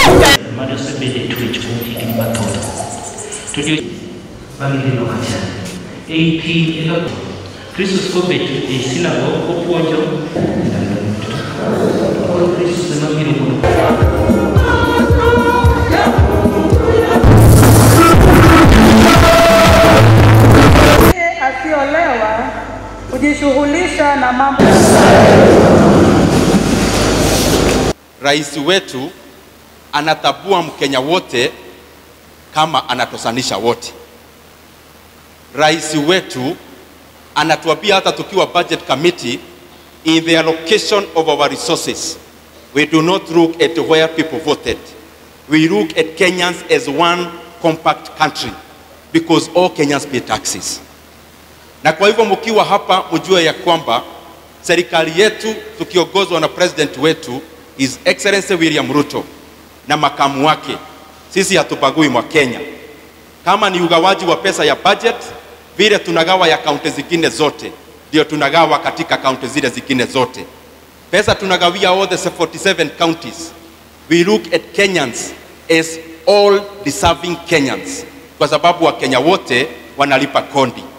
Mario sebede twech kuom higni mathoth. To jo bang'e lilo kacha. Ei piny e kaka Kristus kobet e sinagogue kopuonjo ndalo duto. Koro Kristus ema biro mondo Asiolewa kujishughulisha na mambo Rais wetu anatabua Mkenya wote kama anatosanisha wote. Rais wetu anatuambia hata tukiwa budget committee, in the allocation of our resources, we do not look at where people voted. We look at Kenyans as one compact country because all Kenyans pay taxes. Na kwa hivyo mkiwa hapa mjue ya kwamba serikali yetu tukiongozwa na president wetu His Excellency William Ruto na makamu wake, sisi hatubagui mwa Kenya. Kama ni ugawaji wa pesa ya budget, vile tunagawa ya kaunti zingine zote, ndio tunagawa katika kaunti zile zingine zote. Pesa tunagawia all the 47 counties. We look at Kenyans as all deserving Kenyans, kwa sababu Wakenya wote wanalipa kondi.